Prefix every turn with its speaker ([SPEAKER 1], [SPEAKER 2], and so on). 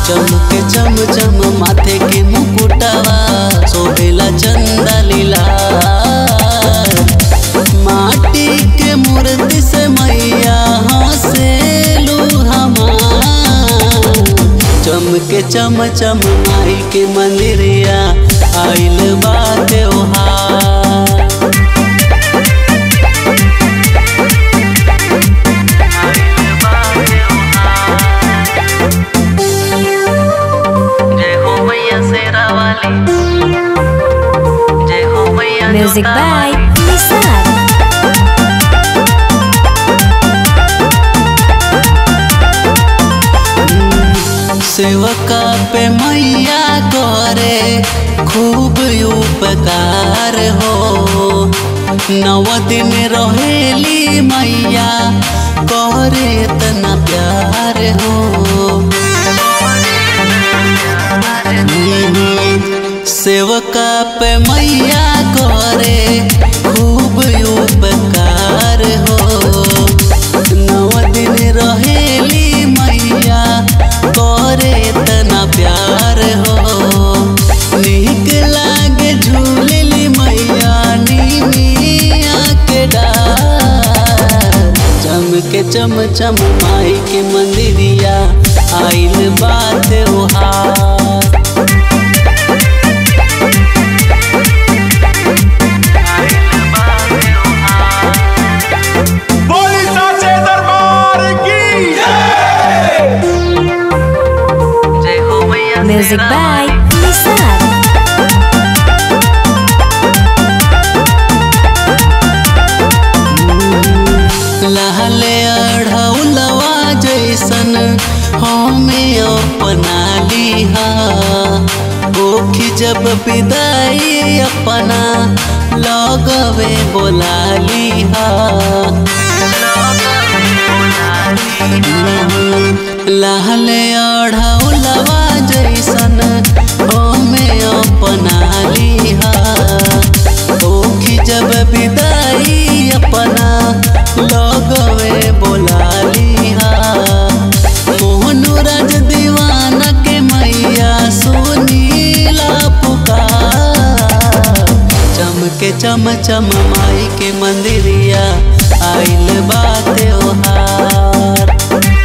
[SPEAKER 1] चमके चम चम माथे के मुकुटवा सोहेला चंदा लीला माटी के मूर्ति से मैया हंसेलू हमार चमके चम चम माई के मंदिरिया आइल बा त्योहार जय हो मैया शेरा वाली जय हो मैया
[SPEAKER 2] Music
[SPEAKER 1] जोता
[SPEAKER 2] by
[SPEAKER 1] वाली।
[SPEAKER 2] Nisar.
[SPEAKER 1] सेवका पे मैया करे खूब उपकार हो नव दिन रहेली मैया करे तना प्यार हो सेवका पे मैया करे खूब उपकार हो नव दिन रहेली मैया करे तना प्यार हो नीक लागे झूलेली मैया नीमिया के डार चमके चम चम माई के मंदिरिया आइल बा त्योहार
[SPEAKER 3] बोली साचे दरबार की
[SPEAKER 1] जय हो मैया
[SPEAKER 2] Music
[SPEAKER 1] शेरा
[SPEAKER 2] by
[SPEAKER 1] वाली।
[SPEAKER 2] Nisar.
[SPEAKER 1] लहले अढ़ौलवा जैसन हमें अपना लिहा ओखी जब विदाई अपना लगवे बोला लिहा लहले अढ़ौलवा जैसन हमें अपना लिहा ओखी जब विदाई अपना लगवे बोला लिहा मोहनु राज दीवाना के मैया सुनीला पुकार चमके चम चम माई के मंदिरिया आइल बा त्योहार